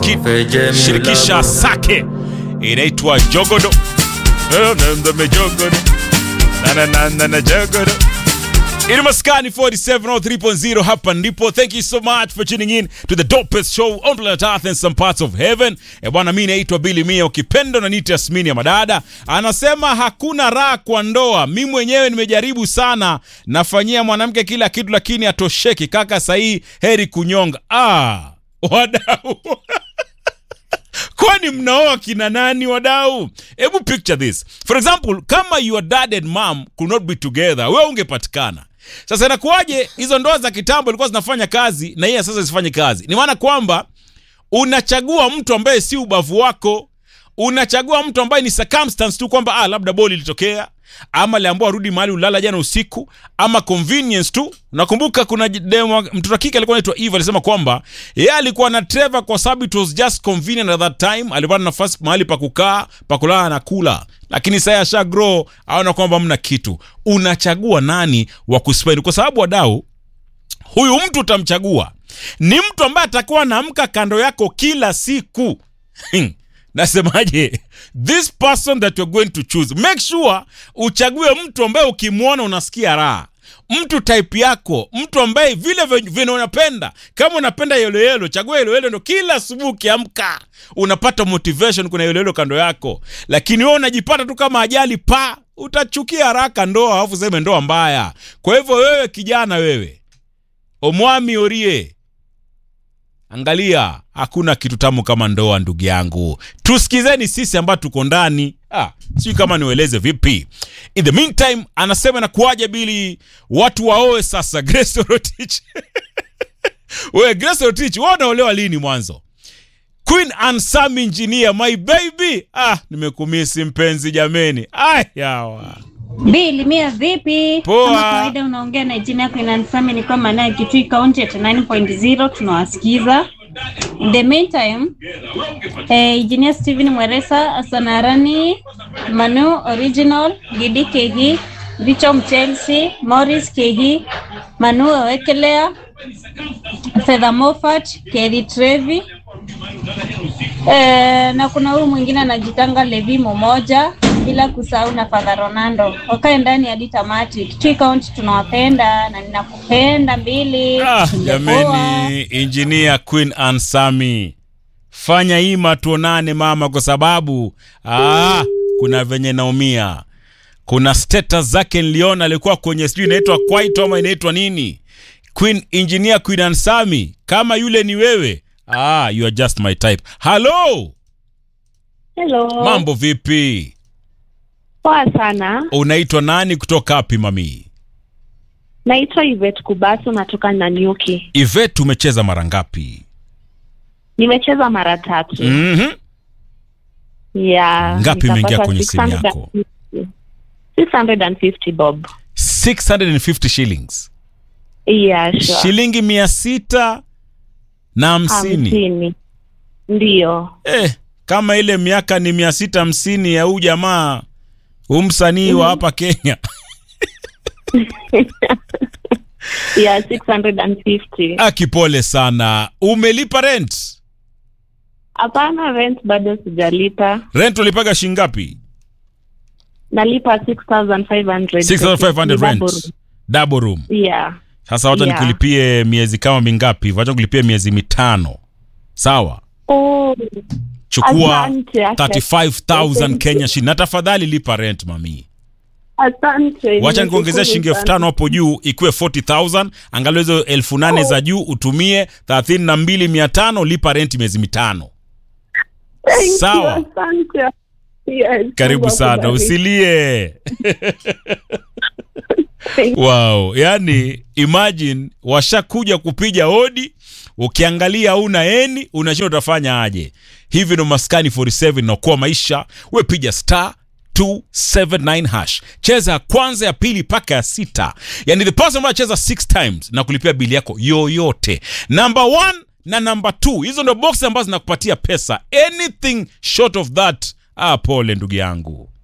Wizkid shirikisha Sake, inaitwa Jogodo. Eh, nenda mejogodo. Na na na na na jogodo. Ini maskani 4703.0 hapa ndipo. Thank you so much for tuning in to the dopest show on planet Earth and some parts of heaven. E bwana, mimi naitwa Billy Mia, ukipenda na nita Yasmini ya Madada. Anasema hakuna raha kwa ndoa. Mimi mwenyewe nimejaribu sana, nafanyia mwanamke kila kitu lakini atosheki. Kaka sahi heri kunyonga. Ah, wadau kwani mnaoa kina nani wadau? Hebu picture this. For example, kama your dad and mom could not be together, wewe ungepatikana. Sasa inakuwaje hizo ndoa za kitambo ilikuwa zinafanya kazi na yeye sasa zifanye kazi? Ni maana kwamba unachagua mtu ambaye si ubavu wako, unachagua mtu ambaye ni circumstance tu kwamba ah, labda boli ilitokea ama aliambiwa arudi mahali ulala jana usiku ama convenience tu. Nakumbuka kuna demo, mtoto wa kike alikuwa anaitwa Eve alisema kwamba yeye alikuwa na Trevor kwa sababu it was just convenient at that time, alipata nafasi mahali pa kukaa pa kulala na kula, lakini sasa asha grow, aona kwamba mna kitu. Unachagua nani wa kuspend, kwa sababu wadau, huyu mtu utamchagua ni mtu ambaye atakuwa anaamka kando yako kila siku nasemaje this person that you're going to choose make sure uchague mtu ambaye ukimwona unasikia raha mtu type yako mtu ambaye vile vile unapenda kama unapenda yeloyelo chagua yeloyelo ndo kila asubuhi ukiamka unapata motivation kuna yeloyelo kando yako lakini wewe unajipata tu kama ajali pa utachukia haraka ndoa alafu seme ndoa mbaya kwa hivyo wewe kijana wewe omwami orie Angalia, hakuna kitu tamu kama ndoa, ndugu yangu. Tusikizeni sisi ambao tuko ndani. Ah, sijui kama niueleze vipi. In the meantime, anasema na kuwaje bili watu waoe sasa. Grace Rotich we Grace Rotich, wewe unaolewa lini mwanzo? Queen and Sam Engineer, my baby. Ah, nimekumisi mpenzi jameni. Ay, yawa. Bili mia vipi? Poa. Kama kawaida unaongea na jina yako inanisami ni kama naye Kitui County at 9.0 tunawasikiza. In the meantime, eh, Engineer Steven Mweresa, Asanarani, Manu Original, Gidi Kehi, Richom Chelsea, Morris Kehi, Manu Owekelea, Fedha Moffat, Kelly Trevi, Eh, na kuna huyu mwingine anajitanga Levi Momoja, bila kusahau na Father Ronaldo. Wakae ndani hadi tamati. Kitui County tunawapenda na ninakupenda mbili. Ah, Tungepoa. jameni, engineer Queen Ansami, fanya hima tuonane mama, kwa sababu ah, kuna venye naumia. Kuna status zake niliona, alikuwa kwenye sijui inaitwa kwaito ama inaitwa nini, Queen engineer Queen Ansami, kama yule ni wewe ah, you are just my type. Hello, Hello. mambo vipi? Poa sana. Unaitwa nani kutoka wapi mami? Naitwa Yvette Kubasu natoka Nanyuki. Ivet, umecheza mara ngapi? Nimecheza mara tatu. Mhm. Yeah. Ngapi imeingia nikapata kwenye simu yako? 650. 650 bob. 650 shillings. Yeah, sure. shilingi mia sita na hamsini Hamsini. Ndio. eh, kama ile miaka ni mia sita hamsini ya huu jamaa huu msanii wa hapa Kenya Yeah, 650. akipole sana. Umelipa rent? Hapana, rent bado sijalipa. Rent ulipaga shingapi? Nalipa 6500. 6500 Ni double rent double room. Yeah. Sasa wacha Yeah. nikulipie miezi kama mingapi? Wacha nikulipie miezi mitano, sawa? Oh, Chukua Asante, asante. 35000 Kenya shilingi, na tafadhali lipa rent mami. asante. wacha nikuongezea Nimeshukuru shilingi elfu sana. tano hapo juu ikuwe 40000 angalau hizo elfu nane za juu utumie thelathini na mbili mia tano lipa renti miezi mitano Thank you, Sawa. Asante. Yes, karibu Mungu sana akubariki. usilie wow yani imagine washakuja kupiga hodi ukiangalia una eni unashinda utafanya aje hivi ndo maskani 47 naokoa maisha we piga star 279 hash cheza ya kwanza ya pili mpaka ya sita yani the person ambayo cheza 6 times na kulipia bili yako yoyote number 1 na number 2 hizo ndo box ambazo zinakupatia pesa anything short of that ah pole ndugu yangu